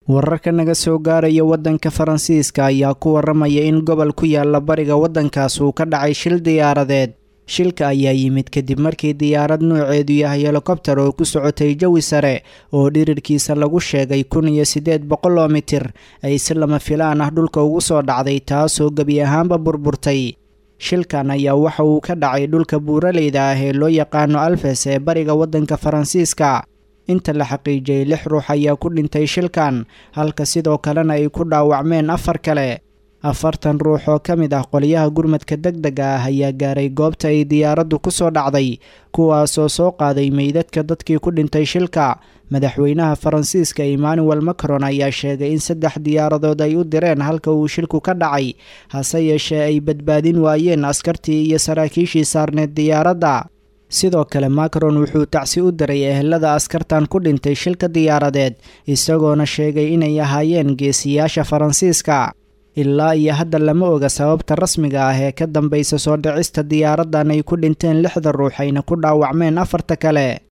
wararka naga soo gaaraya waddanka faransiiska ayaa ku waramaya in gobol ku yaala bariga waddankaas uu ka dhacay shil diyaaradeed shilka ayaa yimid kadib markii diyaarad nooceedu yahay helikobter oo ku socotay jawi sare oo dhirirkiisa lagu sheegay kun iyo siddeed boqol oo mitir ay si lama filaan ah dhulka ugu soo dhacday taasoo gebi ahaanba burburtay shilkan ayaa waxa uu ka dhacay dhulka buuraleyda ah ee loo yaqaano alfes ee bariga waddanka faransiiska inta la xaqiijiyey lix ruux ayaa ku dhintay shilkan halka sidoo kalena ay ku dhaawacmeen afar kale afartan ruux oo ka mid ah qolyaha gurmadka deg dega ah ayaa gaaray goobta ay diyaaraddu ku soo dhacday kuwaasoo soo qaaday meydadka dadkii ku dhintay shilka madaxweynaha faransiiska emmanuel macron ayaa sheegay in saddex diyaaradood ay u direen halka uu shilku ka dhacay hase yeeshee ay badbaadin waayeen askartii iyo saraakiishii saarneed diyaaradda sidoo kale macron wuxuu tacsi u diray ehelada askartan ku dhintay shilka diyaaradeed isagoona sheegay inay ahaayeen geesiyaasha faransiiska ilaa iyo hadda lama oga sababta rasmiga ah ee ka dambaysa soo dhicista diyaaraddan ay ku dhinteen lixda ruux ayna ku dhaawacmeen afarta kale